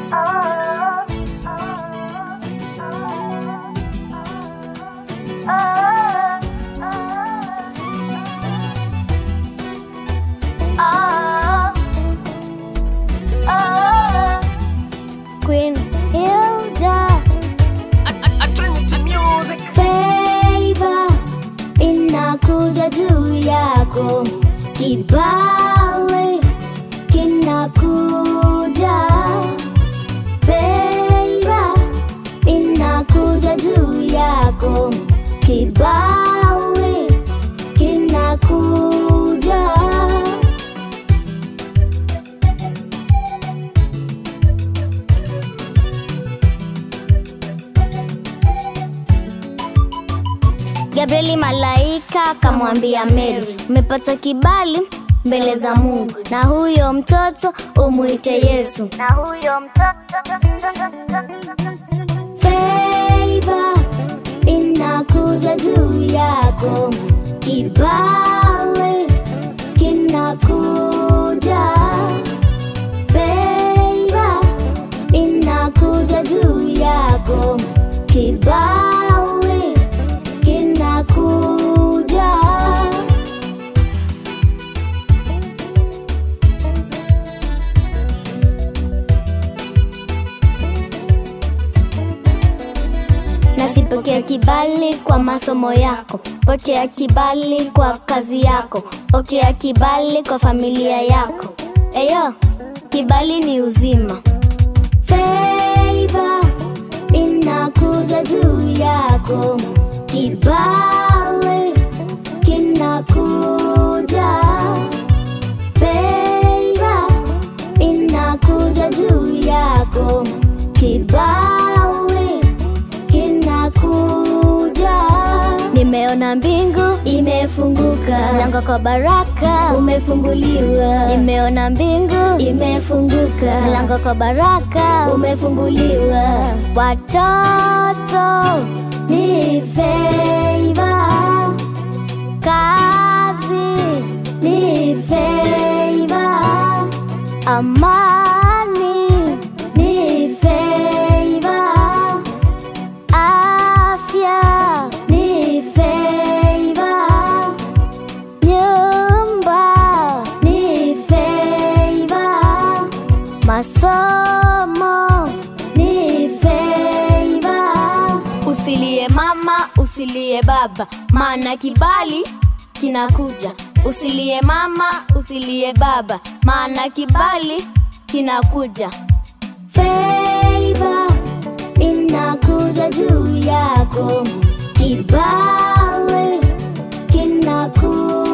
Queen Hilda Favor inakuja juu yako, kibali kinakuja. Favor inakuja juu yako, kibali kinakuja. Gabrieli malaika akamwambia Meri, umepata kibali mbele za Mungu, na huyo mtoto umwite Yesu. Na huyo mtoto Favor inakuja juu yako, kibali kinakuja. Favor inakuja juu yako, kibali kinakuja. Nasipokea kibali kwa masomo yako, pokea kibali kwa kazi yako, pokea kibali kwa familia yako. Eyo, kibali ni uzima. Favor inakuja juu yako, kibali kinakuja. Favor inakuja juu yako, kibali kinakuja. Nimeona mbingu imefunguka, mlango kwa baraka umefunguliwa. Nimeona mbingu imefunguka, mlango kwa baraka umefunguliwa. Watoto ni favor, kazi ni favor, amani ni favor afya ni favor, nyumba ni favor, masomo ni favor. Usilie mama, usilie baba, maana kibali kinakuja. Usilie mama, usilie baba, maana kibali kinakuja. Favor inakuja juu yako, kibali kinakuja.